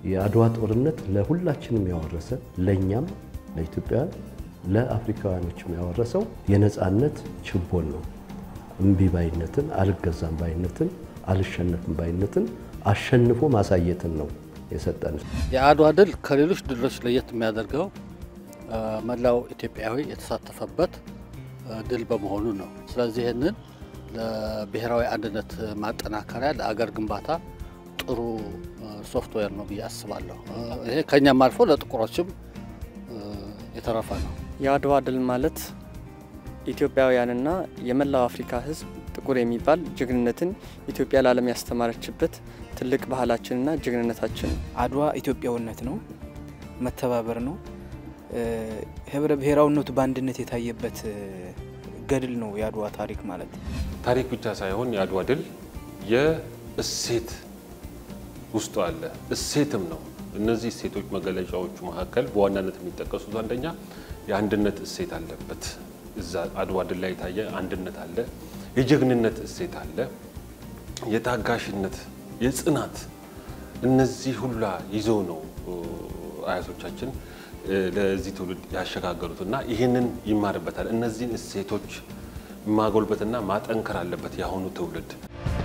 የአድዋ ጦርነት ለሁላችንም ያወረሰ ለእኛም ለኢትዮጵያውያን ለአፍሪካውያኖችም ያወረሰው የነፃነት ችቦን ነው። እምቢ ባይነትን፣ አልገዛም ባይነትን፣ አልሸነፍም ባይነትን አሸንፎ ማሳየትን ነው የሰጠን። የአድዋ ድል ከሌሎች ድሎች ለየት የሚያደርገው መላው ኢትዮጵያዊ የተሳተፈበት ድል በመሆኑ ነው። ስለዚህ ይህንን ለብሔራዊ አንድነት ማጠናከሪያ ለአገር ግንባታ ጥሩ ሶፍትዌር ነው ብዬ አስባለሁ። ይሄ ከኛም አልፎ ለጥቁሮችም የተረፈ ነው። የአድዋ ድል ማለት ኢትዮጵያውያንና የመላው አፍሪካ ሕዝብ ጥቁር የሚባል ጀግንነትን ኢትዮጵያ ለዓለም ያስተማረችበት ትልቅ ባህላችንና ጀግንነታችን ነው። አድዋ ኢትዮጵያዊነት ነው፣ መተባበር ነው፣ ህብረ ብሔራዊነቱ በአንድነት የታየበት ገድል ነው የአድዋ ታሪክ ማለት። ታሪክ ብቻ ሳይሆን የአድዋ ድል የእሴት ውስጡ አለ፣ እሴትም ነው። እነዚህ እሴቶች መገለጫዎቹ መካከል በዋናነት የሚጠቀሱት አንደኛ የአንድነት እሴት አለበት። እዛ አድዋ ድል ላይ የታየ አንድነት አለ፣ የጀግንነት እሴት አለ፣ የታጋሽነት፣ የጽናት እነዚህ ሁላ ይዘው ነው አያቶቻችን ለዚህ ትውልድ ያሸጋገሩት እና ይህንን ይማርበታል። እነዚህን እሴቶች ማጎልበትና ማጠንከር አለበት የአሁኑ ትውልድ።